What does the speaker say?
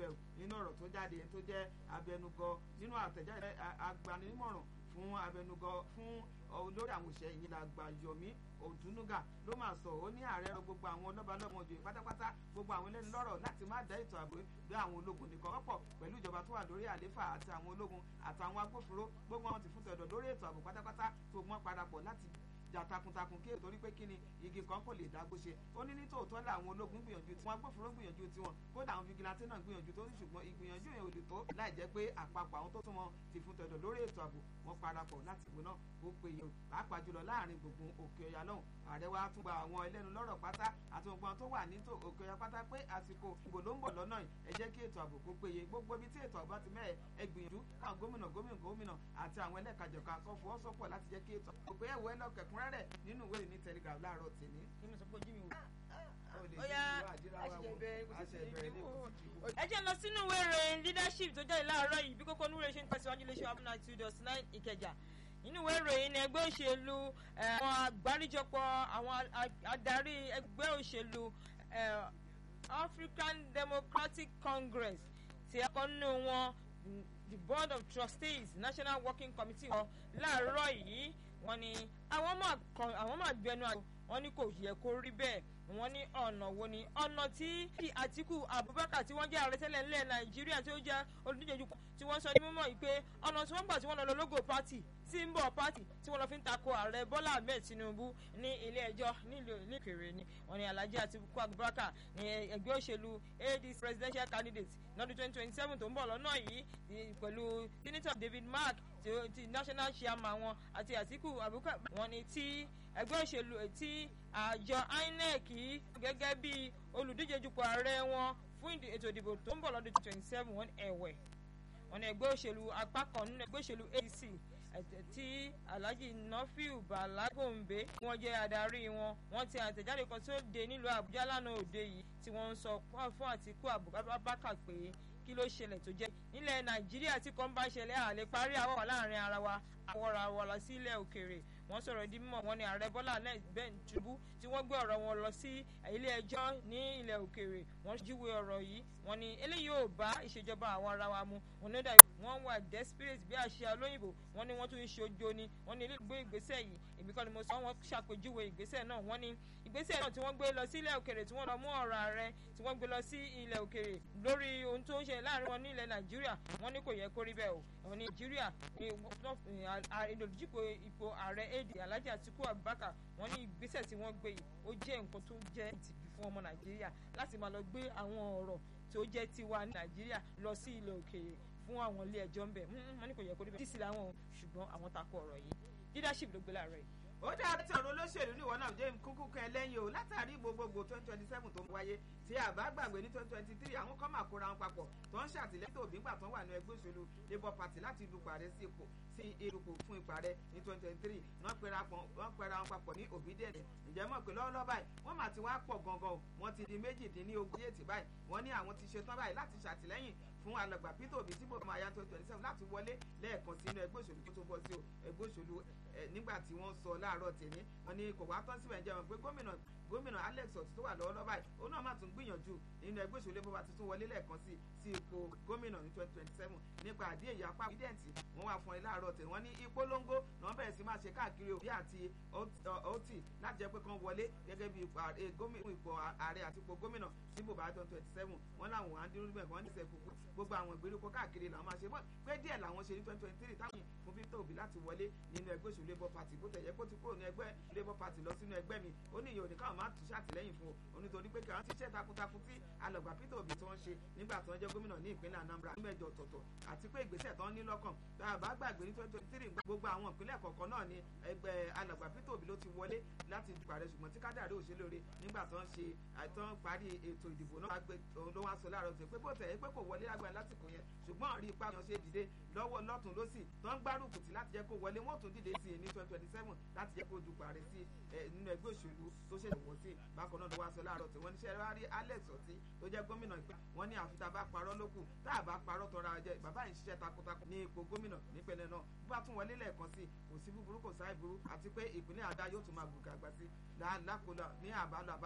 bẹ̀ nínú ọ̀rọ̀ tó jáde tó jẹ́ abẹnugọ nínú àtẹ̀jáde agbanímọ̀ràn fún abẹnugọ fún olórí àwọn òṣèré yìí la gba Yomi Odunuga ló máa sọ ó ní ààrẹ rọ gbogbo àwọn lọ́balọ́mọ òjòyè pátápátá gbogbo àwọn ẹlẹ́ni lọ́rọ̀ láti má dá ètò ààbò gbé àwọn ológun nìkan wọ́pọ̀ pẹ̀lú ìjọba tó wà lórí àléfà àti àwọn ológun àtàwọn agbófinró gbogbo wọn ti fún tẹ̀dọ̀ lórí ètò ààbò pátápátá tó mọ́ parapọ̀ láti jà takuntakun kí ètò rí pé kí ni igi kan kò lè dágbó ṣe ó ní nítòótọ́ làwọn ológun gbìyànjú tiwọn agbófinró gbìyànjú tiwọn kódà àwọn fìgìláńtì náà gbìyànjú tó ní ṣùgbọ́n ìgbìyànjú yẹn ò lè tó láì jẹ́ pé àpapọ̀ àwọn tó túnmọ̀ ti fún tẹ̀dọ̀ lórí ètò ààbò wọn parapọ̀ láti ìbò náà ó péye o pàápàá jùlọ láàrin gbùngbùn òkè ọ̀yà lọ́hùn ààrẹ wa tún gba àwọn ẹlẹ́nu lọ́rọ̀ pátá àti gbogbo tó wà ní òkè ọ̀yà pátá pé àsìkò ìbò ló ń bọ̀ lọ́nà yìí ẹ jẹ́ kí ètò ààbò kó péye gbogbo ibi tí ètò ààbò bá ti mẹ́ẹ̀ ẹ gbìyànjú káwọn gómìnà gómìnà gómìnà àti àwọn ẹlẹ́kajọ̀ka kọ́ fọwọ́sọ́pọ̀ láti jẹ́ kí ètò ààbò pé ẹ̀wọ̀ ẹlọ́kẹ̀kúnrẹ́rẹ́ nínú ìwé ní telegraph láàárọ̀ tèmi. ẹ jẹ́ lọ sínú ìwé ìròyìn leadership tó jáde láàárọ̀ yìí bí kókó onúwèrè ṣe ń tẹ̀síwájú lè ṣe abúlé two dot nine ìkẹjà nínú ìwé ìròyìn ní ẹgbẹ́ òṣèlú àwọn àgbáríjọpọ̀ àwọn adarí ẹgbẹ́ òṣèlú African Democratic Congress ti ẹ̀kọ́ nínú wọn the board of trustees national working committee wọn láàárọ̀ yìí wọ́n ní àwọn máa gbẹnu àjò wọ́n ní kò yẹ kó rí bẹ́ẹ̀ wọ́n ní ọ̀nà wo ni ọ̀nà tí Àtíkù Abubakar tí wọ́n jẹ́ ààrẹ tẹ́lẹ̀ ńlẹ̀ Nàìjíríà tí ó jẹ́ olùdíje jù tí wọ́n sọ ní mímọ́ yìí pé ọ̀nà tí wọ́n gbà tí wọ́n lọ lọ lógo pátì símbọ̀ pátì tí wọ́n lọ fi ń tako ààrẹ Bọ́lá Ahmed Tinubu ní ilé ẹjọ́ nílùú ìlékèrè ni wọ́n ní Alhaji Atiku Abubakar ní ẹgbẹ́ òṣèlú ADC presidential candidate lọ́dún twenty twenty seven tó ń bọ̀ lọ́nà yìí pẹ̀lú senator David Mark ti national chairman wọn àti Atiku Abubakar wọ́n ní tí ẹgbẹ́ òṣèlú tí àjọ INEC gẹ́gẹ́ bí olùdíje dupò ààrẹ wọn fún ètò ìdìbò tó ń bọ̀ lọ́dún twenty seven wọn ẹ̀wẹ̀ wọn ní ẹgbẹ́ òṣèlú apá kan nínú ẹgbẹ́ òṣèlú ADC tí Alhaji Nafiu Balagombe wọn jẹ́ adarí wọn wọ́n ti àtẹ̀jáde kan tí ó dé nílùú Àbújá lánàá òde yìí tí wọ́n ń sọ fún Àtíkù Abubakar pé kí ló ṣẹlẹ̀ tó jẹ́ nílẹ̀ Nàìjíríà tí kan bá ṣẹlẹ̀ àlè parí àwọ̀ láàrin ara wa àwọ̀ra wa lọ sí ilẹ̀ òkèèrè wọ́n sọ̀rọ̀ di mímọ̀ wọ́n ní ààrẹ Bọ́lá Ahmed Tinubu tí wọ́n gbé ọ̀rọ̀ wọn lọ sí ilé ẹjọ́ ní ilẹ̀ òkèèrè wọ́n júwe ọ̀rọ̀ yìí wọ́n ní eléyìí ò bá ìṣèjọba àwọn ara wa mu wọ́n ní ó dàbí wọ́n wà desperate bí àṣà olóyìnbó wọ́n ní wọ́n tún ń ṣe ojo ni wọ́n ní ilé ìgbé ìgbésẹ̀ yìí èmi kọ́ ni mo sọ wọ́n ṣàpèjúwe ìgbésẹ̀ náà wọ́n ní ìgbésẹ̀ náà tí wọ́n gbé lọ sí ilẹ̀ òkèèrè tí wọ́n lọ mú ọ̀rọ̀ ààrẹ tí wọ́n gbé lọ sí ilẹ̀ òkèèrè lórí ohun tó ń ṣe láàrin wọn ní ilẹ̀ Nàìjíríà wọ́n ní kò yẹ kó rí bẹ́ẹ̀ o wọ́n ní Nàìjíríà ìdòdìjìpò ipò ààrẹ èdè Alhaji Atiku Abubakar wọ́n ní ìgbésẹ̀ tí wọ́n gbé yìí ó jẹ́ nǹkan tó jẹ́ ìtìjú fún ọmọ Nàìjíríà láti máa lọ gbé àwọn ọ̀rọ̀ tó jẹ́ tiwa ní Nàìjíríà lọ sí ilẹ̀ òkèèrè fún àwọn ilé ẹjọ́ ń bẹ̀ wọ́n ní kò yẹ kó rí bẹ́ẹ̀ dísì làwọn ṣùgbọ́n àwọn takò ọ̀rọ̀ yìí leadership ló gbé láàárọ̀ yìí ó dáa tí ọ̀rọ̀ olóṣèlú ní ìwọ náà jẹ́ kúkú kan ẹlẹ́yin o látàrí gbogbogbò twenty twenty seven tó ń wáyé tí àbá gbàgbé ní twenty twenty three àwọn kan máa kóra wọn papọ̀ tó ń ṣàtìlẹ́yìn tó bí gbà tó ń wà ní ẹgbẹ́ òṣèlú labour party láti dupò ààrẹ sí ipò sí irúpò fún ipò ààrẹ ní twenty twenty three wọ́n pera wọn papọ̀ ní obedient ǹjẹ́ mọ̀ pé lọ́wọ́lọ́wọ́ báyìí wọ́n máa ti wá pọ̀ gangan o wọ́n ti di méjìdínlógún yéètì báyìí wọ́n ní àwọn ti ṣetán báyìí láti ṣàtìlẹ́yìn fún alàgbà Peter Obi tí bò máa ya twenty twenty seven láti wọlé lẹ́ẹ̀kan sínú ẹgbẹ́ òṣèlú tó tó bọ́ sí o ẹgbẹ́ òṣèlú nígbà tí wọ́n sọ láàárọ̀ tèmi wọ́n ní kò wá tán síbẹ̀ ń jẹun pé gómìnà gómìnà Alex Otti tó wà lọ́wọ́lọ́wọ́ báyìí òun náà má tún gbìyànjú nínú ẹgbẹ́ òṣèlú Labour Party tún wọlé lẹ́ẹ̀kan sí sí ipò gómìnà ní twenty twenty seven nípa àdé èyí apá ìdẹ́ǹtì wọ́n wà fún ẹ láàárọ̀ tèmi wọ́n ní ìpolongo náà bẹ̀rẹ̀ sí máa ṣe káàkiri Obi àti Otti láti jẹ́ pé kán wọlé gẹ́gẹ́ bí ipò ààrẹ àti ipò gómìnà sí bùbá twenty twenty seven wọ́n láwọn á dúró bẹ́ẹ̀ wọ́n ní sẹ́kù gbogbo àwọn ìgbèríko káàkiri làwọn máa ṣe bọ́ pé díẹ̀ làwọn ṣe ní twenty twenty three táwọn fún Peter Obi láti wọlé nínú ẹgbẹ́ òṣèlú Labour Party bó tẹ̀yẹ kó ti kúrò ní ẹgbẹ́ Labour Party lọ sínú ẹgbẹ́ mi ó ní ìyóò ní káwọn máa tún ṣàtìlẹ́yìn fún o nítorí pé káwọn ti ṣe takuntakun tí alàgbà Peter Obi tí wọ́n ṣe nígbà tí wọ́n jẹ́ gómìnà ní ìpínlẹ̀ Anambra ní mẹ́jọ ọ̀tọ̀ọ̀tọ̀ àti pé ìgbésẹ̀ tó ń ní lọ́kàn tá a bá gbàgbé ní twenty twenty three gbogbo àwọn ìpínlẹ̀ kọ̀ọ̀kan náà ni ẹgbẹ́ alàgbà Peter Obi ló ti wọlé láti dupò ààrẹ ṣùgbọ́n tí kádàrí ò ṣe lóore nígbà tó ń ṣe àìtàn parí ètò ìdìbò náà ló wá sọ láàárọ̀ tó pé bó tẹ̀ pé kò wọlé lágbára lásìkò yẹn ṣùgbọ́n rí ipa yan ṣe dìde lọ́wọ́ lọ́tún lọ́sì tó ń gbárùkù tí láti jẹ́ kó wọlé wọ́n tún dìde sí i ní twenty twenty seven láti jẹ́ kó dupò ààrẹ sí nínú ẹgbẹ́ òṣèlú tó ṣẹ̀ṣẹ̀ wọ̀ sí bákan náà ló wá sọ láàárọ̀ tí wọ́n ní sẹ́rẹ́ wá rí Alex Otti tó jẹ́ gómìnà ìpẹ́ wọ́n ní àfi tá a bá parọ́ lókù tá a bá parọ́ tọrọ ajẹ́ bàbá yìí ń ṣiṣẹ́ takuntakun ní ipò gómìnà nípínlẹ̀ náà bó bá tún wọlé lẹ́ẹ̀kan sí kò sí búburú kò sáì burú àti pé ìpínlẹ̀ àdá yóò tún máa gòkè àgbà sí lákòlò ní àbálò àbá